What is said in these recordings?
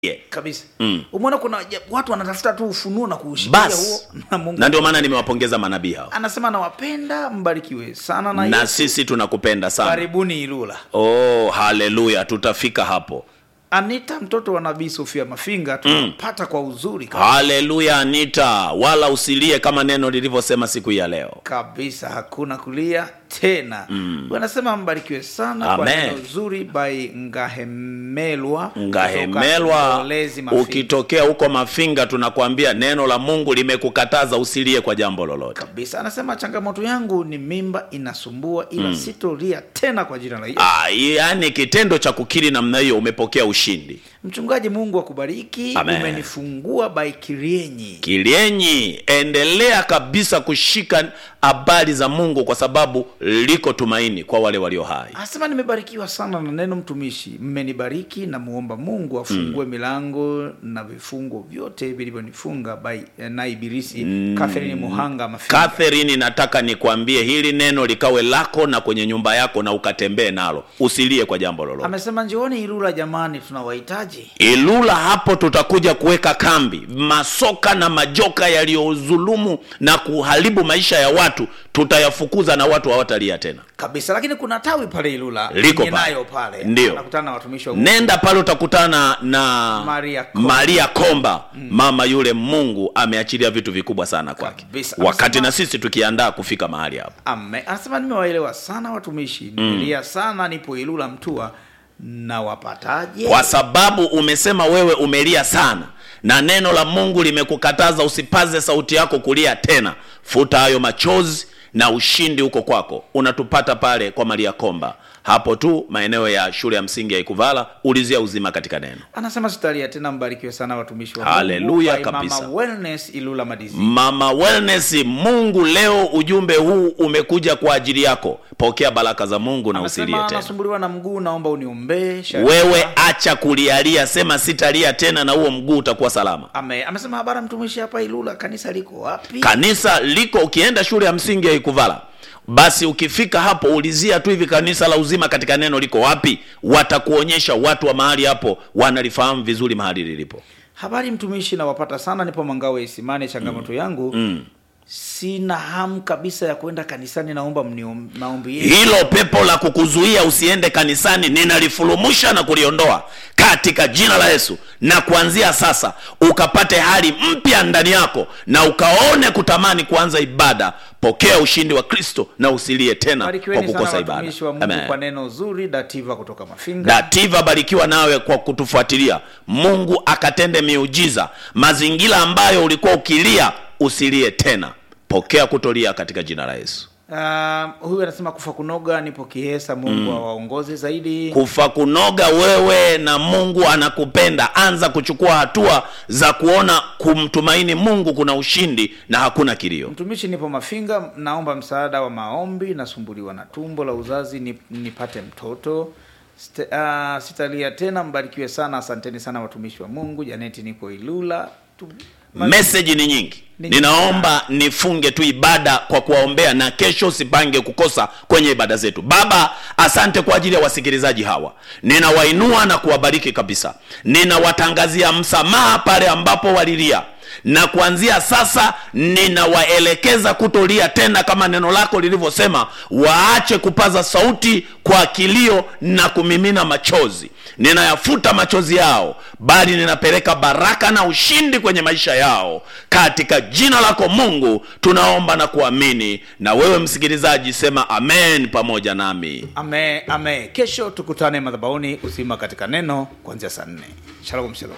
Yeah. kabisa Mm. umeona kuna ja- watu wanatafuta tu ufunuo na kuushikilia huo basi na mungu na ndio maana nimewapongeza manabii hao anasema nawapenda mbarikiwe sana na, na Yesu. sisi tunakupenda sana karibuni ilula oh haleluya tutafika hapo anita mtoto wa nabii sofia mafinga tunampata kwa uzuri kabisa. haleluya anita wala usilie kama neno lilivyosema siku hii ya leo kabisa hakuna kulia tena mm. anasema mbarikiwe sana kwa Amen. neno zuri by ngahemelwa kutoka ngahemelwa Ndolezi Mafinga. ukitokea huko mafinga tunakwambia neno la mungu limekukataza usilie kwa jambo lolote kabisa anasema changamoto yangu ni mimba inasumbua ila mm. sitolia tena kwa jina la Yesu Ah, yaani kitendo cha kukiri namna hiyo umepokea ushindi mchungaji mungu akubariki Amen. umenifungua by kirienyi kilienyi endelea kabisa kushika habari za mungu kwa sababu liko tumaini kwa wale walio hai anasema nimebarikiwa sana na neno mtumishi mmenibariki na muomba mungu afungue milango na vifungo vyote vilivyonifunga by- na ibilisi mm. catherine muhanga mafinga catherine nataka nikwambie hili neno likawe lako na kwenye nyumba yako na ukatembee nalo usilie kwa jambo lolote amesema njioni ilula jamani tunawahitaji ilula hapo tutakuja kuweka kambi masoka na majoka yaliyozulumu na kuharibu maisha ya watu tutayafukuza na watu hawatalia tena kabisa lakini kuna tawi pale ilula Liko yenye pale. nayo pale Ndio. nakutana na watumishi wa Mungu. nenda pale utakutana na Maria Komba. maria komba mama yule mungu ameachilia vitu vikubwa sana kwake Kabisa. wakati Anasema- na sisi tukiandaa kufika mahali hapo Ame, anasema nimewaelewa sana watumishi nimelia sana nipo ilula mtua na wapataje kwa sababu umesema wewe umelia sana na neno la mungu limekukataza usipaze sauti yako kulia tena futa hayo machozi na ushindi huko kwako unatupata pale kwa maria komba hapo tu maeneo ya shule ya msingi ya ikuvala ulizia uzima katika neno anasema sitalia tena mbarikiwe sana watumishi wa Haleluya Mungu. By kabisa. Mama wellness ilula madizi mama wellness mungu leo ujumbe huu umekuja kwa ajili yako pokea baraka za mungu na usilie anasema tena nasumbuliwa na mguu naomba uniombee Sharika. wewe acha kulialia sema sitalia tena na huo mguu utakuwa salama Ame, amesema habari mtumishi hapa ilula kanisa liko wapi kanisa liko ukienda shule ya msingi ya ikuvala basi ukifika hapo ulizia tu hivi kanisa la uzima katika neno liko wapi watakuonyesha watu wa mahali hapo wanalifahamu vizuri mahali lilipo habari mtumishi nawapata sana nipo mangawe isimani changamoto yangu mm. sina hamu kabisa ya kwenda kanisani naomba mniom- maombi yenu hilo pepo la kukuzuia usiende kanisani ninalifurumusha na kuliondoa katika jina la yesu na kuanzia sasa ukapate hali mpya ndani yako na ukaone kutamani kuanza ibada pokea ushindi wa kristo na usilie tena kwa barikiweni sana kukosa ibada watumishi wa mungu Amen. kwa neno zuri dativa kutoka mafinga dativa barikiwa nawe kwa kutufuatilia mungu akatende miujiza mazingira ambayo ulikuwa ukilia usilie tena pokea kutolia katika jina la yesu Uh, huyu anasema kufa kunoga nipo kihesa mungu awaongoze zaidi kufa kunoga wewe na mungu anakupenda anza kuchukua hatua za kuona kumtumaini mungu kuna ushindi na hakuna kilio mtumishi nipo mafinga naomba msaada wa maombi nasumbuliwa na tumbo la uzazi nip, nipate mtoto Ste, uh, sitalia tena mbarikiwe sana asanteni sana watumishi wa mungu janeti nipo ilula tu, meseji ni nyingi Ni ninaomba nifunge tu ibada kwa kuwaombea na kesho usipange kukosa kwenye ibada zetu baba asante kwa ajili ya wasikilizaji hawa ninawainua na kuwabariki kabisa ninawatangazia msamaha pale ambapo walilia na kuanzia sasa ninawaelekeza kutolia tena kama neno lako lilivyosema waache kupaza sauti kwa kilio na kumimina machozi ninayafuta machozi yao bali ninapeleka baraka na ushindi kwenye maisha yao katika jina lako mungu tunaomba na kuamini na wewe msikilizaji sema amen pamoja nami ame ame kesho tukutane madhabauni uzima katika neno kuanzia saa nne shalom shalom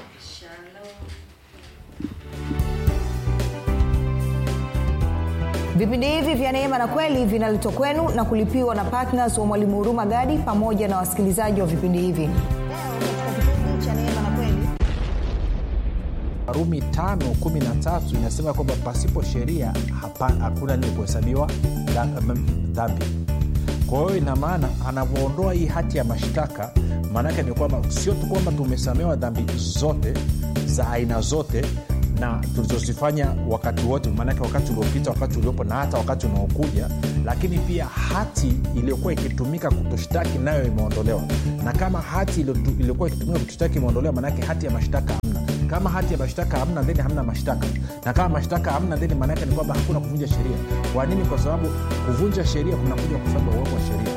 vipindi hivi vya neema na kweli vinaletwa kwenu na kulipiwa na ptns wa mwalimu huruma gadi pamoja na wasikilizaji wa vipindi hivi Leo katika kipindi cha Neema na Kweli, warumi tano kumi na tatu inasema kwamba pasipo sheria hapa- hakuna nini kuhesabiwa dha- mm, dhambi kwa hiyo ina maana anavyoondoa hii hati ya mashtaka maanaake ni kwamba sio tu kwamba tumesamewa dhambi zote za aina zote na tulizozifanya wakati wote maanake wakati uliopita wakati uliopo na hata wakati unaokuja lakini pia hati iliyokuwa ikitumika kutoshtaki nayo imeondolewa na kama hati iliyotu- iliyokuwa ikitumika kutoshtaki imeondolewa maanake hati ya mashtaka hamna kama hati ya mashtaka hamna theni hamna mashtaka na kama mashtaka hamna theni maanaake ni kwamba hakuna kuvunja sheria kwa nini kwa sababu kuvunja sheria kunakuja kwa sababu ya uwepo wa sheria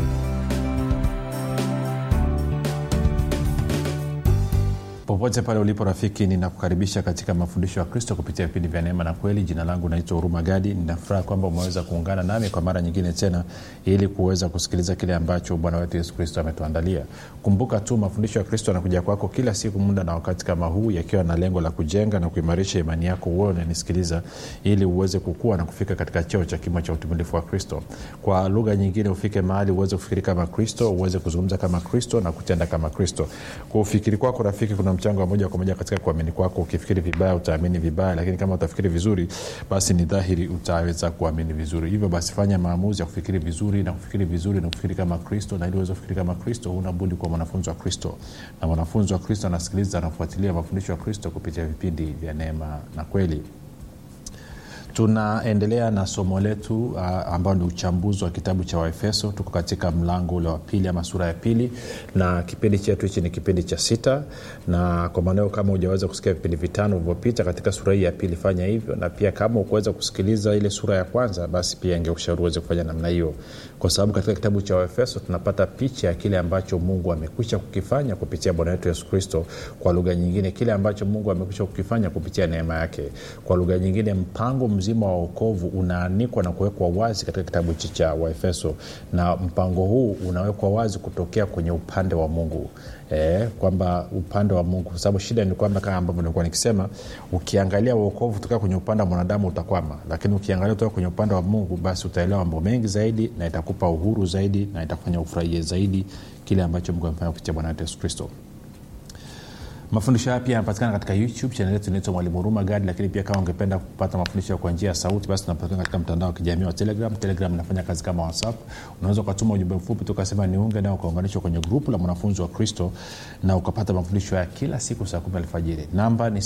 popote pale ulipo rafiki ninakukaribisha katika mafundisho ya kristo kupitia vipindi vya neema na kweli jina langu naitwa huruma gadi ninafuraha kwamba umeweza kuungana nami kwa mara nyingine tena ili kuweza kusikiliza kile ambacho bwana wetu yesu kristo ametuandalia kumbuka tu mafundisho ya kristo yanakuja kwako kila siku muda na wakati kama huu yakiwa na lengo la kujenga na kuimarisha imani yako uwe unanisikiliza ili uweze kukua na kufika katika cheo cha kimo cha utumilifu wa kristo kwa lugha nyingine ufike mahali uweze kufikiri kama kristo uweze kuzungumza kama kristo na kutenda kama kristo kwa ufikiri kwako rafiki kuna mchango wa moja kwa moja katika kuamini kwako ukifikiri vibaya utaamini vibaya lakini kama utafikiri vizuri basi ni dhahiri utaweza kuamini vizuri hivyo basi fanya maamuzi ya kufikiri vizuri na kufikiri vizuri na kufikiri kama kristo na ili uweze kufikiri kama kristo huna budi kuwa mwanafunzi wa kristo na mwanafunzi wa kristo anasikiliza anafuatilia mafundisho ya kristo kupitia vipindi vya neema na kweli tunaendelea na somo letu uh, ambao ni uchambuzi wa kitabu cha waefeso tuko katika mlango ule wa pili ama sura ya pili na kipindi chetu hichi ni kipindi cha sita na kwa maanao kama ujaweza kusikia vipindi vitano vilivyopita katika sura hii ya pili fanya hivyo na pia kama ukuweza kusikiliza ile sura ya kwanza basi pia ingekushauri uweze kufanya namna hiyo kwa sababu katika kitabu cha waefeso tunapata picha ya kile ambacho mungu amekwisha kukifanya kupitia bwana wetu yesu kristo kwa lugha nyingine kile ambacho mungu amekwisha kukifanya kupitia neema yake kwa lugha nyingine mpango mzima wa okovu unaanikwa na kuwekwa wazi katika kitabu hichi cha waefeso na mpango huu unawekwa wazi kutokea kwenye upande wa mungu e, kwamba upande wa mungu kwa sababu shida ni kwamba kama ambavyo nilikuwa nikisema ukiangalia uokovu kutoka kwenye upande wa mwanadamu utakwama lakini ukiangalia kutoka kwenye upande wa mungu basi utaelewa mambo mengi zaidi na itakupa uhuru zaidi na itakufanya ufurahie zaidi kile ambacho mungu amefanya kupitia bwana wetu yesu kristo mafundisho haya pia yanapatikana katika youtube chanel yetu inaitwa mwalimu huruma gadi lakini pia kama ungependa kupata mafundisho kwa njia ya sauti basi tunapatikana katika mtandao wa kijamii wa telegram telegram inafanya kazi kama whatsapp unaweza ukatuma ujumbe mfupi tukasema niunge nao ukaunganishwa kwenye grupu la mwanafunzi wa kristo na ukapata mafundisho ya kila siku saa kumi alfajiri namba ni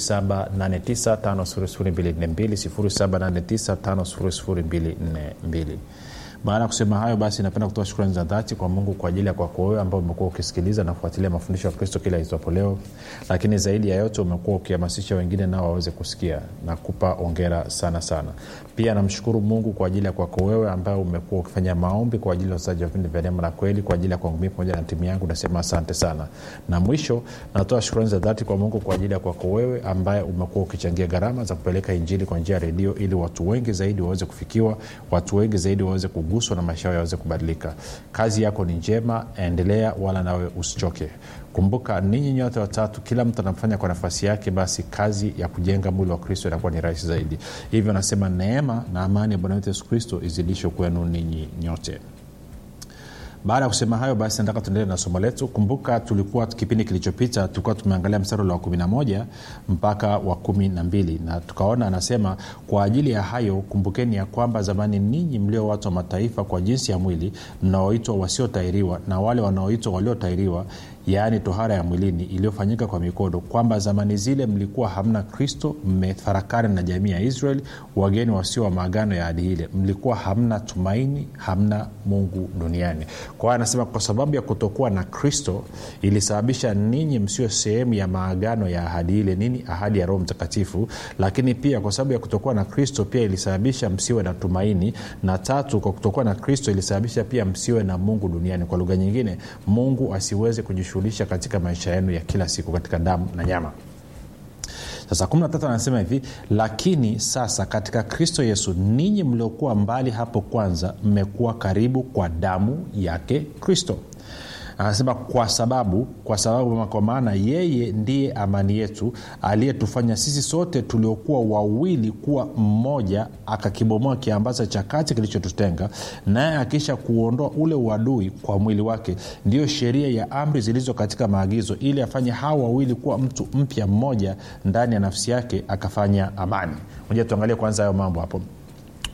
7895242 baada ya kusema hayo basi napenda kutoa shukrani za dhati kwa mungu kwa ajili ya kwako wewe ambao umekuwa ukisikiliza na kufuatilia mafundisho ya kristo kila itwapo leo lakini zaidi ya yote umekuwa ukihamasisha wengine nao waweze kusikia na kupa ongera sana sana pia namshukuru mungu kwa ajili ya kwako wewe ambaye umekuwa ukifanya maombi kwa ajili ya usaji wa vipindi vya neema na kweli kwa ajili ya kwangu mii pamoja na timu yangu nasema asante sana na mwisho natoa shukrani za dhati kwa mungu kwa ajili ya kwako wewe ambaye umekuwa ukichangia gharama za kupeleka injili kwa njia ya redio ili watu wengi zaidi waweze kufikiwa watu wengi zaidi waweze kuguswa na maisha yao yaweze kubadilika kazi yako ni njema endelea wala nawe usichoke kumbuka ninyi nyote watatu kila mtu anafanya kwa nafasi yake basi kazi ya kujenga mwili wa kristo inakuwa ni rahisi zaidi hivyo anasema neema na amani ya bwana wetu yesu kristo izidishwe kwenu ninyi nyote baada ya kusema hayo basi nataka tuendelee na somo letu kumbuka tulikuwa kipindi kilichopita tulikuwa tumeangalia mstari ule wa 11 mpaka wa 12 na tukaona anasema kwa ajili ya hayo kumbukeni ya kwamba zamani ninyi mlio watu wa mataifa kwa jinsi ya mwili mnaoitwa wasiotairiwa na wale wanaoitwa waliotairiwa yaani tohara ya mwilini iliyofanyika kwa mikono kwamba zamani zile mlikuwa hamna kristo mmefarakana na jamii ya israeli wageni wasio wa maagano ya adi ile mlikuwa hamna tumaini hamna mungu duniani kwa hiyo anasema kwa sababu ya kutokuwa na kristo ilisababisha ninyi msio sehemu ya maagano ya ahadi ile nini ahadi ya roho mtakatifu lakini pia kwa sababu ya kutokuwa na kristo pia ilisababisha msiwe na tumaini na tatu kwa kutokuwa na kristo ilisababisha pia msiwe na mungu duniani kwa lugha nyingine mungu asiweze kujishughulisha katika maisha yenu ya kila siku katika damu na nyama sasa 13 anasema hivi lakini sasa katika kristo yesu ninyi mliokuwa mbali hapo kwanza mmekuwa karibu kwa damu yake kristo anasema kwa sababu kwa sababu kwa maana yeye ndiye amani yetu aliyetufanya sisi sote tuliokuwa wawili kuwa mmoja akakibomoa kiambaza cha kati kilichotutenga naye akisha kuondoa ule uadui kwa mwili wake ndiyo sheria ya amri zilizo katika maagizo ili afanye hawa wawili kuwa mtu mpya mmoja ndani ya nafsi yake akafanya amani moja tuangalie kwanza hayo mambo hapo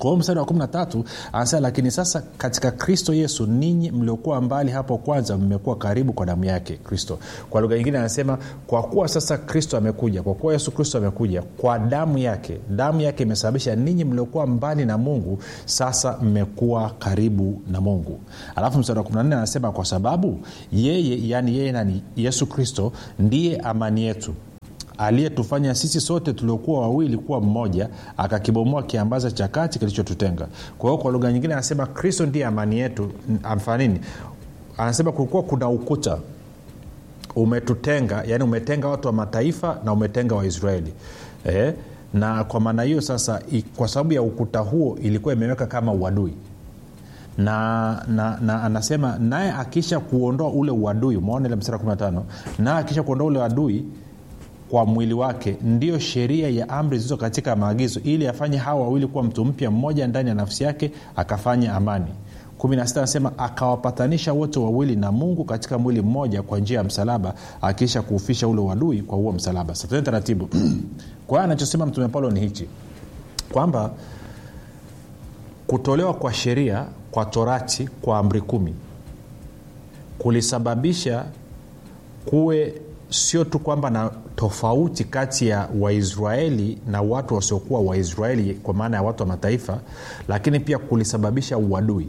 kwa hiyo mstari wa 13 anasema lakini sasa katika kristo yesu ninyi mliokuwa mbali hapo kwanza mmekuwa karibu kwa damu yake kristo kwa lugha nyingine anasema kwa kuwa sasa kristo amekuja kwa kuwa yesu kristo amekuja kwa damu yake damu yake imesababisha ninyi mliokuwa mbali na mungu sasa mmekuwa karibu na mungu alafu mstari wa 14 anasema kwa sababu yeye yani yeye nani yesu kristo ndiye amani yetu aliyetufanya sisi sote tuliokuwa wawili kuwa mmoja akakibomoa kiambaza cha kati kilichotutenga kwa hiyo kwa lugha nyingine anasema kristo ndiye amani yetu amfanini anasema kulikuwa kuna ukuta umetutenga yani umetenga watu wa mataifa na umetenga waisraeli eh? na kwa maana hiyo sasa i, kwa sababu ya ukuta huo ilikuwa imeweka kama uadui na, na, na anasema naye akisha kuondoa ule uadui umeona ile mstari wa 15 naye akisha kuondoa ule uadui kwa mwili wake ndiyo sheria ya amri zilizo katika maagizo ili afanye hawa wawili kuwa mtu mpya mmoja ndani ya nafsi yake akafanya amani 16 anasema akawapatanisha wote wawili na mungu katika mwili mmoja kwa njia ya msalaba akiisha kuufisha ule uadui kwa huo msalaba satene taratibu kwa hiyo anachosema mtume paulo ni hichi kwamba kutolewa kwa sheria kwa torati kwa amri kumi kulisababisha kuwe sio tu kwamba na tofauti kati ya waisraeli na watu wasiokuwa waisraeli kwa maana ya watu wa mataifa lakini pia kulisababisha uadui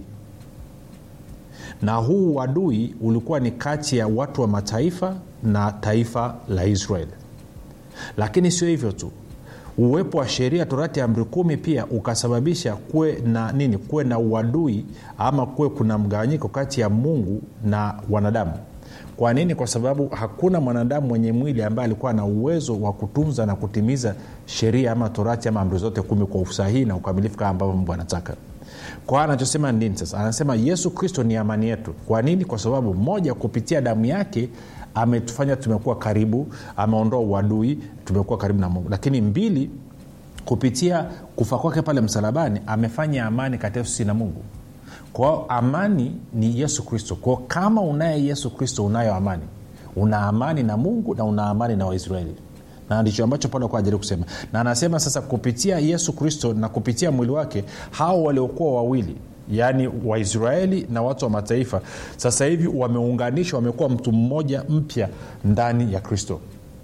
na huu uadui ulikuwa ni kati ya watu wa mataifa na taifa la israeli lakini sio hivyo tu uwepo wa sheria torati ya amri kumi pia ukasababisha kuwe na nini kuwe na uadui ama kuwe kuna mgawanyiko kati ya mungu na wanadamu kwa nini kwa sababu hakuna mwanadamu mwenye mwili ambaye alikuwa na uwezo wa kutunza na kutimiza sheria ama torati ama amri zote kumi kwa usahihi na ukamilifu kama ambavyo mungu anataka kwa anachosema nini sasa anasema yesu kristo ni amani yetu kwa nini kwa sababu moja kupitia damu yake ametufanya tumekuwa karibu ameondoa uadui tumekuwa karibu na mungu lakini mbili kupitia kufa kwake pale msalabani amefanya amani kati yetu sisi na mungu kwao amani ni yesu kristo kwao kama unaye yesu kristo unayo amani una amani na mungu na una amani na waisraeli na ndicho ambacho paulo alikuwa ajaribu kusema na anasema sasa kupitia yesu kristo na kupitia mwili wake hao waliokuwa wawili yaani waisraeli na watu wa mataifa sasa hivi wameunganishwa wamekuwa mtu mmoja mpya ndani ya kristo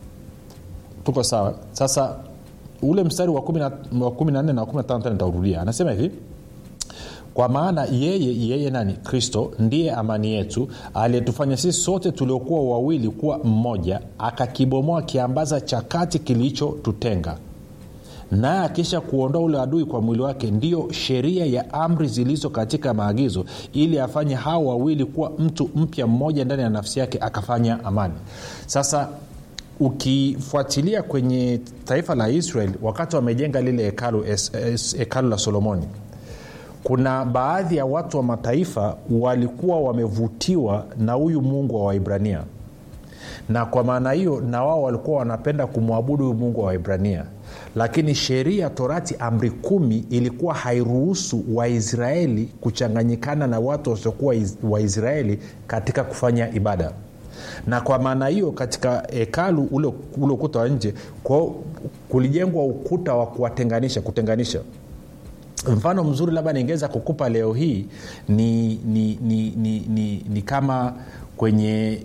tuko sawa sasa ule mstari wa 14 na 15 nitaurudia anasema hivi kwa maana yeye yeye nani kristo ndiye amani yetu aliyetufanya sisi sote tuliokuwa wawili kuwa mmoja akakibomoa kiambaza cha kati kilichotutenga naye akisha kuondoa ule adui kwa mwili wake ndiyo sheria ya amri zilizo katika maagizo ili afanye hao wawili kuwa mtu mpya mmoja ndani ya nafsi yake akafanya amani sasa ukifuatilia kwenye taifa la israel wakati wamejenga lile hekalu hekalu la solomoni kuna baadhi ya watu wa mataifa walikuwa wamevutiwa na huyu mungu wa waibrania na kwa maana hiyo na wao walikuwa wanapenda kumwabudu huyu mungu wa waibrania lakini sheria torati amri kumi ilikuwa hairuhusu waisraeli kuchanganyikana na watu wasiokuwa waisraeli katika kufanya ibada na kwa maana hiyo katika hekalu ule, ule ukuta wa nje kwao kulijengwa ukuta wa kuwatenganisha kutenganisha mfano mzuri labda ningeweza kukupa leo hii ni, ni, ni, ni, ni, ni kama kwenye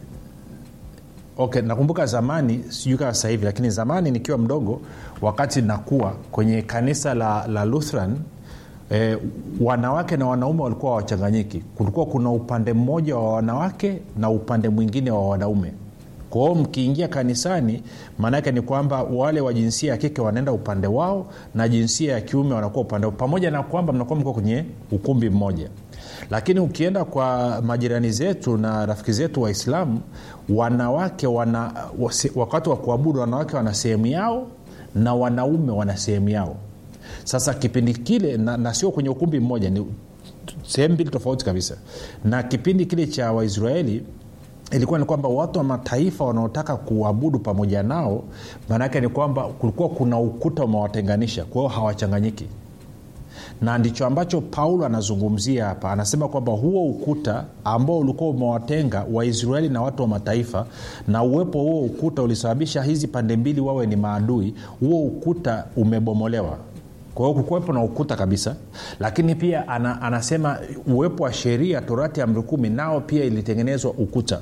okay nakumbuka zamani sijui kama sasa hivi lakini zamani nikiwa mdogo wakati nakuwa kwenye kanisa la, la lutheran E, wanawake na wanaume walikuwa hawachanganyiki kulikuwa kuna upande mmoja wa wanawake na upande mwingine wa wanaume kwa hiyo mkiingia kanisani maanaake ni kwamba wale wa jinsia ya kike wanaenda upande wao na jinsia ya kiume wanakuwa upande wao pamoja na kwamba mnakuwa mko kwenye ukumbi mmoja lakini ukienda kwa majirani zetu na rafiki zetu waislamu wanawake wana wakati wa kuabudu wanawake wana sehemu yao na wanaume wana sehemu yao sasa kipindi kile na, na sio kwenye ukumbi mmoja ni sehemu mbili tofauti kabisa na kipindi kile cha waisraeli ilikuwa ni kwamba watu wa mataifa wanaotaka kuabudu pamoja nao maanaake ni kwamba kulikuwa kuna ukuta umewatenganisha kwa hiyo hawachanganyiki na ndicho ambacho paulo anazungumzia hapa anasema kwamba huo ukuta ambao ulikuwa umewatenga waisraeli na watu wa mataifa na uwepo huo ukuta ulisababisha hizi pande mbili wawe ni maadui huo ukuta umebomolewa kwa hiyo kukuwepo na ukuta kabisa lakini pia ana, anasema uwepo wa sheria torati ya amri kumi nao pia ilitengenezwa ukuta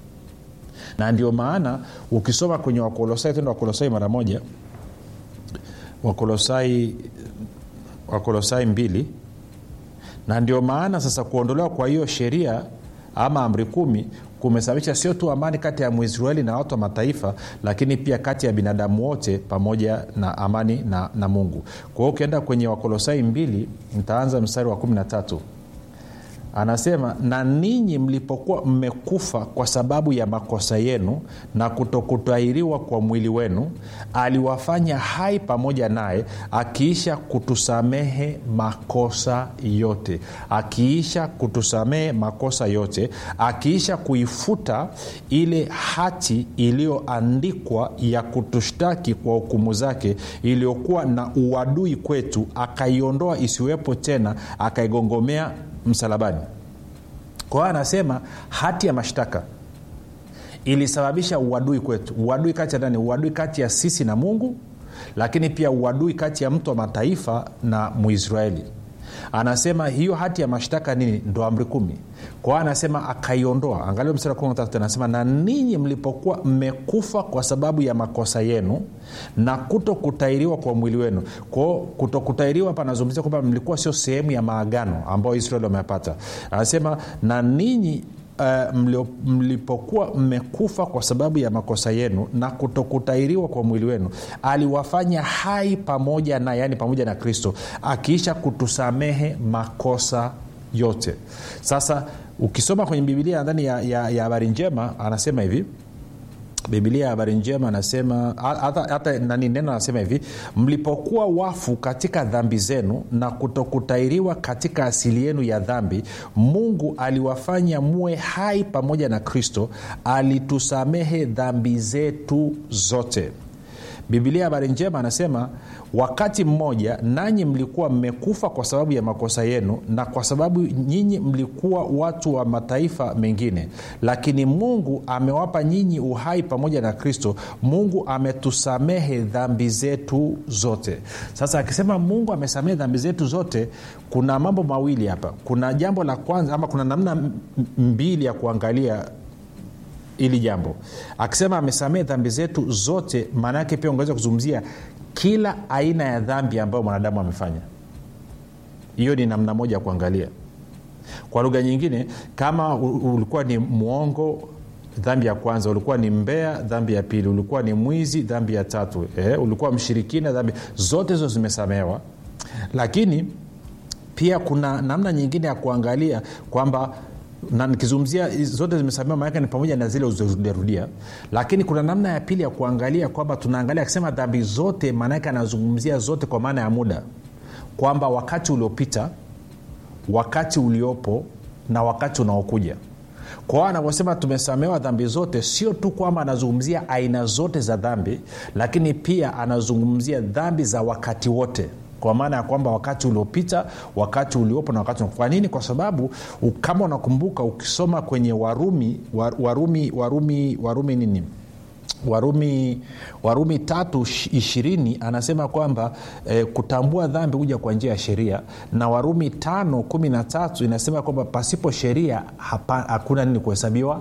na ndio maana ukisoma kwenye wakolosai tenda wakolosai mara moja wakolosai wakolosai mbili na ndio maana sasa kuondolewa kwa hiyo sheria ama amri kumi kumesababisha sio tu amani kati ya mwisraeli na watu wa mataifa lakini pia kati ya binadamu wote pamoja na amani na, na mungu kwa hiyo ukienda kwenye wakolosai mbili ntaanza mstari wa 13 anasema na ninyi mlipokuwa mmekufa kwa sababu ya makosa yenu na kutokutahiriwa kwa mwili wenu aliwafanya hai pamoja naye akiisha kutusamehe makosa yote akiisha kutusamehe makosa yote akiisha kuifuta ile hati iliyoandikwa ya kutushtaki kwa hukumu zake iliyokuwa na uadui kwetu akaiondoa isiwepo tena akaigongomea msalabani kwa hiyo anasema hati ya mashtaka ilisababisha uadui kwetu uadui kati ya nani uadui kati ya sisi na mungu lakini pia uadui kati ya mtu wa mataifa na muisraeli anasema hiyo hati ya mashtaka nini ndo amri kumi kwa hiyo anasema akaiondoa angalia mstari wa 13 anasema na ninyi mlipokuwa mmekufa kwa sababu ya makosa yenu na kuto kutairiwa kwa mwili wenu kwao kuto kutairiwa panazungumzia kwamba mlikuwa sio sehemu ya maagano ambayo israeli wamepata anasema na ninyi Uh, mlio, mlipokuwa mmekufa kwa sababu ya makosa yenu na kutokutairiwa kwa mwili wenu aliwafanya hai pamoja na yani pamoja na kristo akiisha kutusamehe makosa yote sasa ukisoma kwenye bibilia ndani ya habari ya, ya njema anasema hivi bibilia ya habari njema anasema hata, hata nani neno anasema hivi mlipokuwa wafu katika dhambi zenu na kutokutairiwa katika asili yenu ya dhambi mungu aliwafanya muwe hai pamoja na kristo alitusamehe dhambi zetu zote bibilia habari njema anasema wakati mmoja nanyi mlikuwa mmekufa kwa sababu ya makosa yenu na kwa sababu nyinyi mlikuwa watu wa mataifa mengine lakini mungu amewapa nyinyi uhai pamoja na kristo mungu ametusamehe dhambi zetu zote sasa akisema mungu amesamehe dhambi zetu zote kuna mambo mawili hapa kuna jambo la kwanza ama kuna namna mbili ya kuangalia ili jambo akisema amesamehe dhambi zetu zote maana yake pia ungeweza kuzungumzia kila aina ya dhambi ambayo mwanadamu amefanya hiyo ni namna moja ya kuangalia kwa lugha nyingine kama ulikuwa ni mwongo dhambi ya kwanza ulikuwa ni mbea dhambi ya pili ulikuwa ni mwizi dhambi ya tatu eh, ulikuwa mshirikina dhambi zote hizo zimesamehewa lakini pia kuna namna nyingine ya kuangalia kwamba na nikizungumzia zote zimesamewa maanake ni pamoja na zile uzorudiarudia lakini kuna namna ya pili ya kuangalia kwamba tunaangalia akisema dhambi zote maanake anazungumzia zote kwa maana ya muda kwamba wakati uliopita wakati uliopo na wakati unaokuja kwa hiyo anavyosema tumesamewa dhambi zote sio tu kwamba anazungumzia aina zote za dhambi lakini pia anazungumzia dhambi za wakati wote kwa maana ya kwamba wakati uliopita wakati uliopo na wakati kwa nini kwa sababu kama unakumbuka ukisoma kwenye warumi warumi warumi warumi nini warumi warumi tatu ishirini anasema kwamba e, kutambua dhambi huja kwa njia ya sheria na warumi tano kumi na tatu inasema kwamba pasipo sheria hakuna nini kuhesabiwa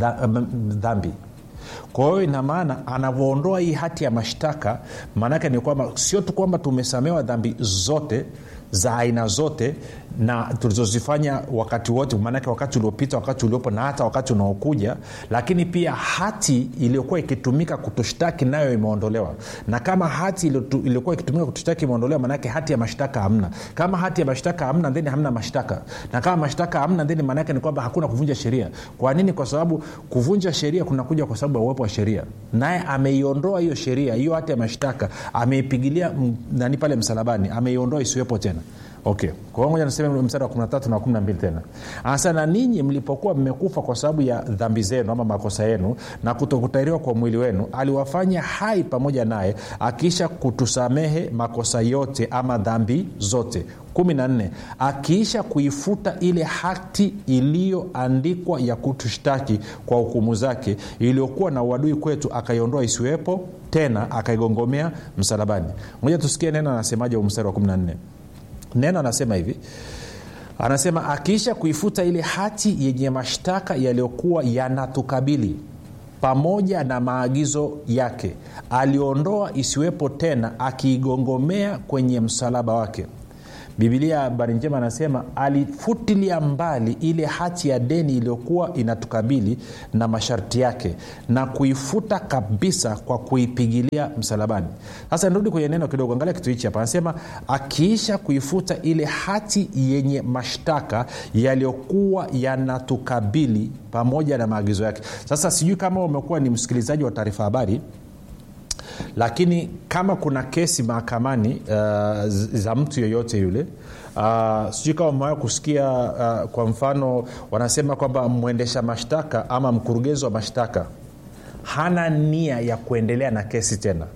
dhambi kwa hiyo ina maana anavyoondoa hii hati ya mashtaka maanaake ni kwamba sio tu kwamba tumesamewa dhambi zote za aina zote na tulizozifanya wakati wote maanake wakati uliopita wakati uliopo na hata wakati unaokuja lakini pia hati iliyokuwa ikitumika kutushtaki nayo imeondolewa na kama hati iliyokuwa ikitumika kutushtaki imeondolewa maanake hati ya mashtaka hamna kama hati ya mashtaka hamna theni hamna mashtaka na kama mashtaka hamna theni maanaake ni kwamba hakuna kuvunja sheria kwa nini kwa sababu kuvunja sheria kunakuja kwa sababu ya uwepo wa sheria naye ameiondoa hiyo sheria hiyo hati ya mashtaka ameipigilia nani pale msalabani ameiondoa isiwepo tena okay kwa hiyo ngoja niseme mstari wa 13 na 12 tena anasema na ninyi mlipokuwa mmekufa kwa sababu ya dhambi zenu ama makosa yenu na kutokutairiwa kwa mwili wenu aliwafanya hai pamoja naye akiisha kutusamehe makosa yote ama dhambi zote 14 akiisha kuifuta ile hati iliyoandikwa ya kutushtaki kwa hukumu zake iliyokuwa na uadui kwetu akaiondoa isiwepo tena akaigongomea msalabani moja tusikie neno anasemaje mstari wa 14 neno anasema hivi anasema akiisha kuifuta ile hati yenye mashtaka yaliyokuwa yanatukabili pamoja na maagizo yake aliondoa isiwepo tena akiigongomea kwenye msalaba wake bibilia habari njema anasema alifutilia mbali ile hati ya deni iliyokuwa inatukabili na masharti yake na kuifuta kabisa kwa kuipigilia msalabani sasa nirudi kwenye neno kidogo angalia kitu hichi hapa anasema akiisha kuifuta ile hati yenye mashtaka yaliyokuwa yanatukabili pamoja na maagizo yake sasa sijui kama umekuwa ni msikilizaji wa taarifa habari lakini kama kuna kesi mahakamani uh, za mtu yeyote yule uh, sijui kama umewaa kusikia uh, kwa mfano wanasema kwamba mwendesha mashtaka ama mkurugenzi wa mashtaka hana nia ya kuendelea na kesi tena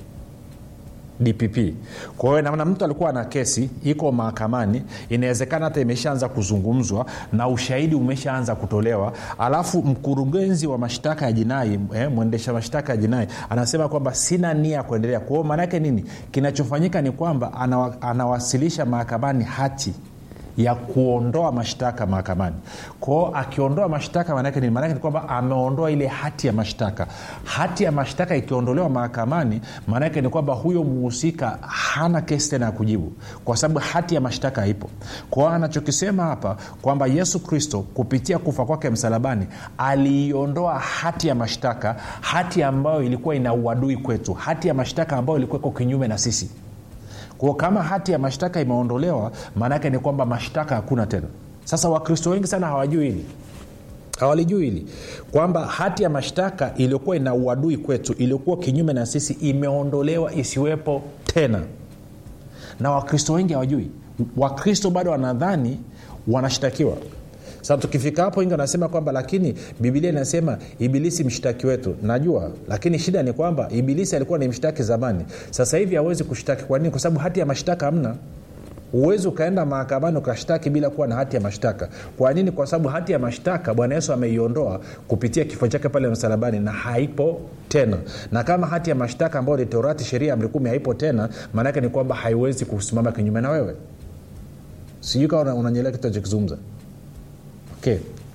dpp kwa hiyo namna mtu alikuwa na kesi iko mahakamani inawezekana hata imeshaanza kuzungumzwa na ushahidi umeshaanza kutolewa alafu mkurugenzi wa mashtaka ya jinai eh, mwendesha mashtaka ya jinai anasema kwamba sina nia ya kuendelea kwa hiyo maanaake nini kinachofanyika ni kwamba anawa, anawasilisha mahakamani hati ya kuondoa mashtaka mahakamani kwao akiondoa mashtaka maanake nini maanake ni kwamba ameondoa ile hati ya mashtaka hati ya mashtaka ikiondolewa mahakamani maanake ni kwamba huyo muhusika hana kesi tena ya kujibu kwa sababu hati ya mashtaka haipo kwao anachokisema hapa kwamba yesu kristo kupitia kufa kwake msalabani aliiondoa hati ya mashtaka hati ambayo ilikuwa ina uadui kwetu hati ya mashtaka ambayo ilikuwa iko kinyume na sisi kwao kama hati ya mashtaka imeondolewa maanaake ni kwamba mashtaka hakuna tena sasa wakristo wengi sana hawajui hili hawalijui hili kwamba hati ya mashtaka iliyokuwa ina uadui kwetu iliyokuwa kinyume na sisi imeondolewa isiwepo tena na wakristo wengi hawajui wakristo bado wanadhani wanashtakiwa sasa tukifika hapo wengi wanasema kwamba lakini bibilia inasema ibilisi mshtaki wetu najua lakini shida ni kwamba ibilisi alikuwa ni mshtaki zamani sasa hivi hawezi kushtaki kwa nini kwa sababu hati ya mashtaka hamna huwezi ukaenda mahakamani ukashtaki bila kuwa na hati ya mashtaka kwa nini kwa sababu hati ya mashtaka bwana yesu ameiondoa kupitia kifo chake pale msalabani na haipo tena na kama hati ya mashtaka ambayo ni torati sheria amri kumi haipo tena maanaake ni kwamba haiwezi kusimama kinyume na wewe sijui kawa unanyelea kitu achokizungumza okay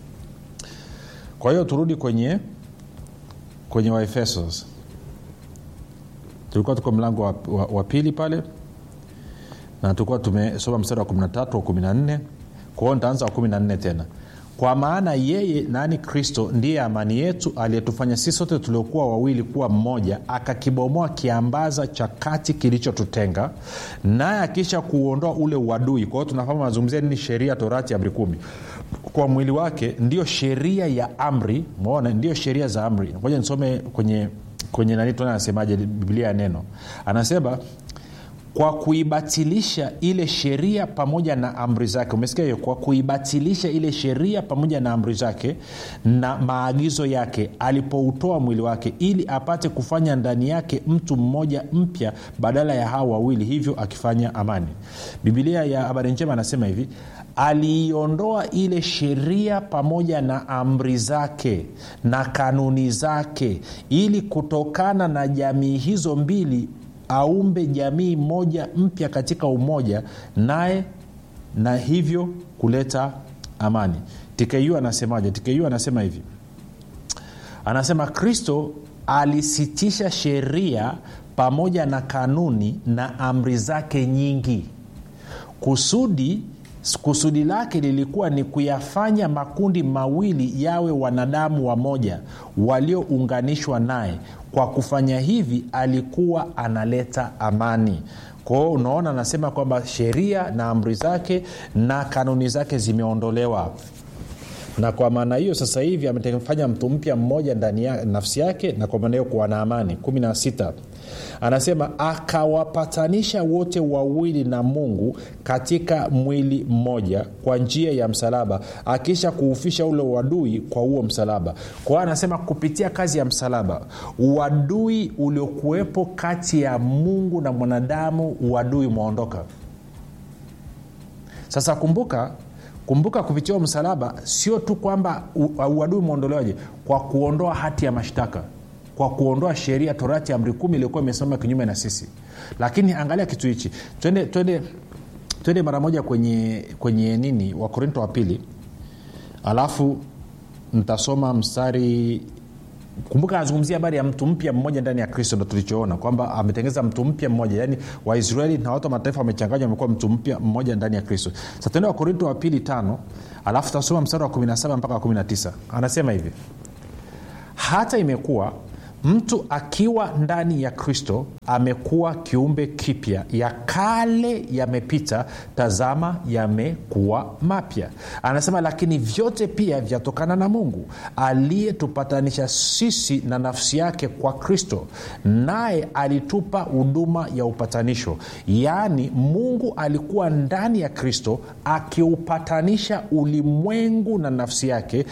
kwa hiyo turudi kwenye kwenye waefesos tulikuwa tuko mlango wa, wa, wa pili pale na tulikuwa tumesoma mstari wa 13 wa 14 kwa hiyo nitaanza wa 14 tena kwa maana yeye nani kristo ndiye amani yetu aliyetufanya sisi sote tuliokuwa wawili kuwa mmoja akakibomoa kiambaza cha kati kilichotutenga naye akisha kuuondoa ule uadui kwa hiyo tunafahamu anazungumzia nini sheria torati amri kumi kwa mwili wake ndiyo sheria ya amri mona ndiyo sheria za amri ngoja nisome kwenye kwenye nani tuona anasemaje biblia ya neno anasema kwa kuibatilisha ile sheria pamoja na amri zake umesikia hiyo kwa kuibatilisha ile sheria pamoja na amri zake na maagizo yake alipoutoa mwili wake ili apate kufanya ndani yake mtu mmoja mpya badala ya hawa wawili hivyo akifanya amani bibilia ya habari njema anasema hivi aliiondoa ile sheria pamoja na amri zake na kanuni zake ili kutokana na jamii hizo mbili aumbe jamii moja mpya katika umoja naye na hivyo kuleta amani tku anasemaje tku anasema hivi anasema kristo alisitisha sheria pamoja na kanuni na amri zake nyingi kusudi kusudi lake lilikuwa ni kuyafanya makundi mawili yawe wanadamu wamoja waliounganishwa naye kwa kufanya hivi alikuwa analeta amani kwao unaona anasema kwamba sheria na amri zake na kanuni zake zimeondolewa na kwa maana hiyo sasa hivi amefanya mtu mpya mmoja ndani ya nafsi yake na kwa maana hiyo kuwa na amani 16 anasema akawapatanisha wote wawili na mungu katika mwili mmoja kwa njia ya msalaba akisha kuufisha ule uadui kwa huo msalaba kwa hiyo anasema kupitia kazi ya msalaba uadui uliokuwepo kati ya mungu na mwanadamu uadui umeondoka sasa kumbuka kumbuka kupitia huo msalaba sio tu kwamba u- uadui umeondolewaje kwa kuondoa hati ya mashtaka kwa kuondoa sheria torati amri kumi iliyokuwa imesimama kinyume na sisi lakini angalia kitu hichi twende twende twende mara moja kwenye kwenye nini wakorinto wa pili alafu ntasoma mstari kumbuka anazungumzia habari ya mtu mpya mmoja ndani ya kristo ndo tulichoona kwamba ametengeza mtu mpya mmoja yaani waisraeli na watu wa mataifa wamechanganywa wamekuwa mtu mpya mmoja ndani ya kristo sa tuende wakorinto wa pili tano alafu tasoma mstari wa 17 mpaka 19 anasema hivi hata imekuwa mtu akiwa ndani ya kristo amekuwa kiumbe kipya ya kale yamepita tazama yamekuwa mapya anasema lakini vyote pia vyatokana na mungu aliyetupatanisha sisi na nafsi yake kwa kristo naye alitupa huduma ya upatanisho yaani mungu alikuwa ndani ya kristo akiupatanisha ulimwengu na nafsi yake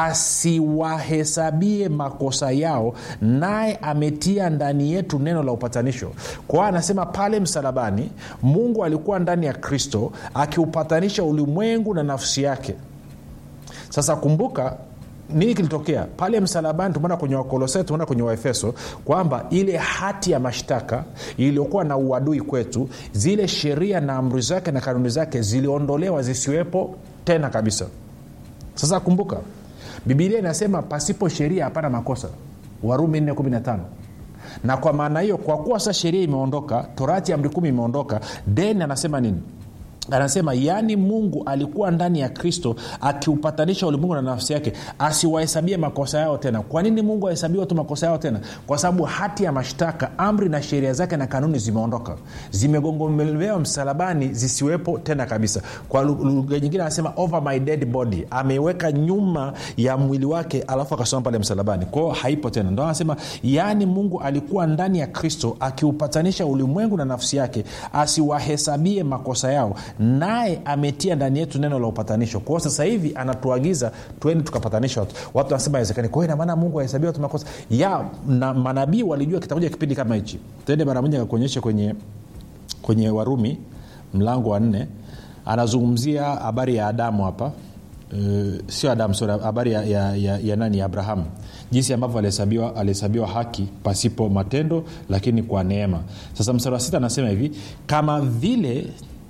asiwahesabie makosa yao naye ametia ndani yetu neno la upatanisho kwa hiyo anasema pale msalabani mungu alikuwa ndani ya kristo akiupatanisha ulimwengu na nafsi yake sasa kumbuka nini kilitokea pale msalabani tumeona kwenye wakolosai tumeona kwenye waefeso kwamba ile hati ya mashtaka iliyokuwa na uadui kwetu zile sheria na amri zake na kanuni zake ziliondolewa zisiwepo tena kabisa sasa kumbuka bibilia inasema pasipo sheria hapana makosa warumi 415 na kwa maana hiyo kwa kuwa sasa sheria imeondoka torati ya amri kumi imeondoka then anasema nini anasema yaani mungu alikuwa ndani ya kristo akiupatanisha ulimwengu na nafsi yake asiwahesabie makosa yao tena kwa nini mungu ahesabiwa tu makosa yao tena kwa sababu hati ya mashtaka amri na sheria zake na kanuni zimeondoka zimegongomelewa msalabani zisiwepo tena kabisa kwa lugha nyingine anasema over my dead body ameiweka nyuma ya mwili wake alafu akasoma pale msalabani kwao haipo tena ndo anasema yaani mungu alikuwa ndani ya kristo akiupatanisha ulimwengu na nafsi yake asiwahesabie makosa yao naye ametia ndani yetu neno la upatanisho kwao sasa hivi anatuagiza twende tukapatanisha watu watu wanasema awezekani kwa hiyo inamaana mungu ahesabia watu makosa ya na manabii walijua kitakuja kipindi kama hichi twende mara moja kakuonyeshe kwenye kwenye warumi mlango wa nne anazungumzia habari ya adamu hapa Uh, sio adamu sio habari ya, ya, ya, ya nani ya abrahamu jinsi ambavyo alihesabiwa alihesabiwa haki pasipo matendo lakini kwa neema sasa mstari wa sita anasema hivi kama vile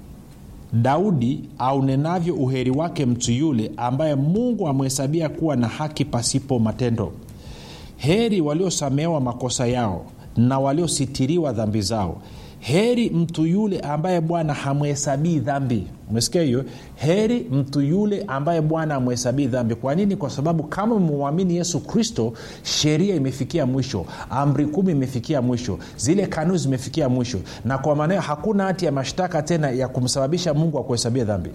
daudi aunenavyo uheri wake mtu yule ambaye mungu amehesabia kuwa na haki pasipo matendo heri waliosamehewa makosa yao na waliositiriwa dhambi zao heri mtu yule ambaye bwana hamhesabii dhambi umesikia hiyo heri mtu yule ambaye bwana amhesabii dhambi kwa nini kwa sababu kama umemwamini yesu kristo sheria imefikia mwisho amri kumi imefikia mwisho zile kanuni zimefikia mwisho na kwa maana hiyo hakuna hati ya mashtaka tena ya kumsababisha mungu akuhesabia dhambi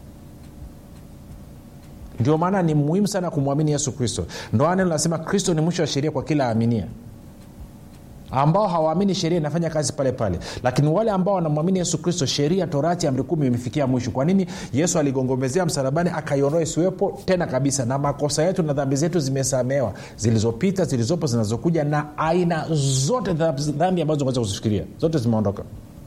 ndio maana ni muhimu sana kumwamini yesu kristo ndo neno nasema kristo ni mwisho wa sheria kwa kila aminia ambao hawaamini sheria inafanya kazi pale pale lakini wale ambao wanamwamini yesu kristo sheria torati amri kumi imefikia mwisho kwa nini yesu aligongomezea msalabani akaiondoa isiwepo tena kabisa na makosa yetu na dhambi zetu zimesamewa zilizopita zilizopo zinazokuja na aina zote dhambi ambazo unaweza kuzifikiria zote zimeondoka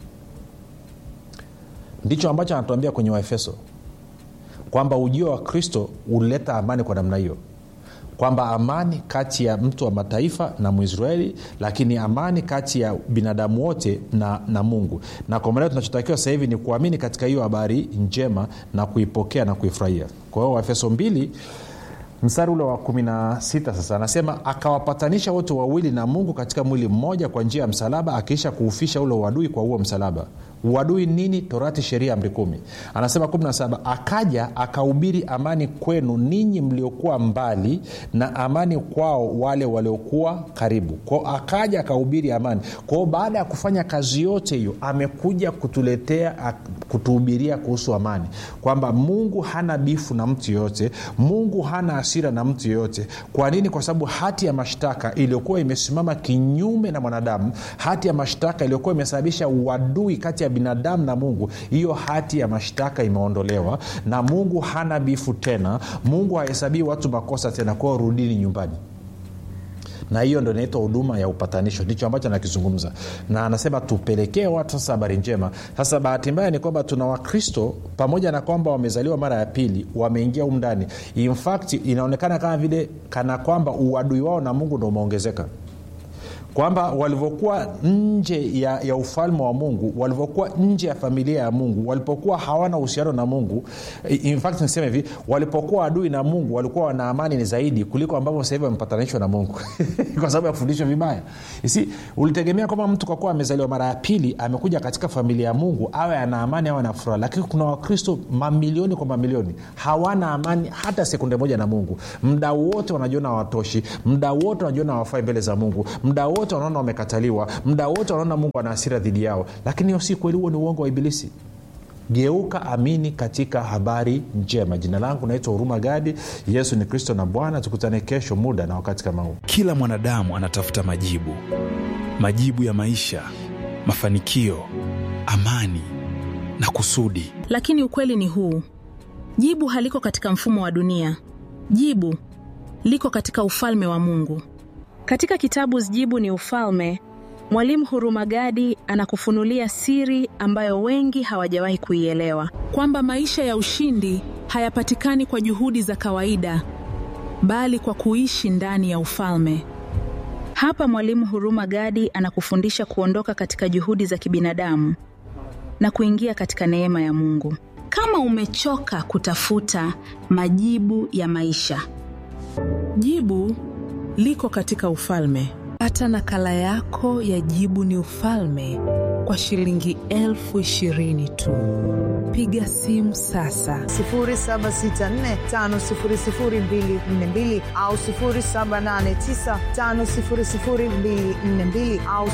ndicho ambacho anatuambia kwenye waefeso kwamba ujio wa kristo ulileta amani kwa namna hiyo kwamba amani kati ya mtu wa mataifa na mwisraeli lakini amani kati ya binadamu wote na, na mungu na kwa maana tunachotakiwa sasa hivi ni kuamini katika hiyo habari njema na kuipokea na kuifurahia kwa hiyo waefeso mbili mstari ule wa 16 sasa anasema akawapatanisha wote wawili na mungu katika mwili mmoja kwa njia ya msalaba akiisha kuufisha ule uadui kwa huo msalaba uadui nini torati sheria amri kumi anasema 17 akaja akahubiri amani kwenu ninyi mliokuwa mbali na amani kwao wale waliokuwa karibu kwao akaja akahubiri amani kwao baada ya kufanya kazi yote hiyo amekuja kutuletea kutuhubiria kuhusu amani kwamba mungu hana bifu na mtu yoyote mungu hana hasira na mtu yeyote kwa nini kwa sababu hati ya mashtaka iliyokuwa imesimama kinyume na mwanadamu hati ya mashtaka iliyokuwa imesababisha uadui kati ya binadamu na mungu hiyo hati ya mashtaka imeondolewa na mungu hana bifu tena mungu hahesabii watu makosa tena kwao rudini nyumbani na hiyo ndo inaitwa huduma ya upatanisho ndicho ambacho anakizungumza na anasema tupelekee watu sasa habari njema sasa bahati mbaya ni kwamba tuna wakristo pamoja na kwamba wamezaliwa mara ya pili wameingia humu ndani in fact inaonekana kama vile kana kwamba uadui wao na mungu ndo umeongezeka kwamba walivyokuwa nje ya, ya ufalme wa mungu walivyokuwa nje ya familia ya mungu walipokuwa hawana uhusiano na mungu in fact niseme hivi walipokuwa adui na mungu walikuwa wana amani ni zaidi kuliko ambavyo sahivi wamepatanishwa na mungu kwa sababu ya kufundishwa vibaya si ulitegemea kwamba mtu kwa kuwa amezaliwa mara ya pili amekuja katika familia ya mungu awe ana amani awe na furaha lakini kuna wakristo mamilioni kwa mamilioni hawana amani hata sekunde moja na mungu mda wote wanajiona hawatoshi mda wote wanajiona hawafai mbele za mungu mda wote wanaona wamekataliwa mda wote wanaona mungu ana hasira dhidi yao lakini hiyo si kweli huo ni uongo wa ibilisi geuka amini katika habari njema jina langu naitwa huruma gadi yesu ni kristo na bwana tukutane kesho muda na wakati kama huu kila mwanadamu anatafuta majibu majibu ya maisha mafanikio amani na kusudi lakini ukweli ni huu jibu haliko katika mfumo wa dunia jibu liko katika ufalme wa mungu katika kitabu jibu ni ufalme mwalimu hurumagadi anakufunulia siri ambayo wengi hawajawahi kuielewa kwamba maisha ya ushindi hayapatikani kwa juhudi za kawaida bali kwa kuishi ndani ya ufalme hapa mwalimu huruma gadi anakufundisha kuondoka katika juhudi za kibinadamu na kuingia katika neema ya mungu kama umechoka kutafuta majibu ya maisha jibu liko katika ufalme pata nakala yako ya jibu ni ufalme kwa shilingi elfu ishirini tu piga simu sasa 7645242 au 7895242 au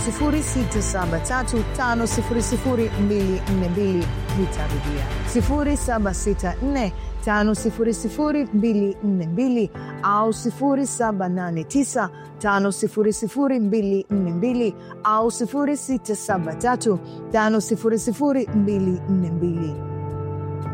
6735242 nitarudia 764 5242 au 789 5242 au 673 5242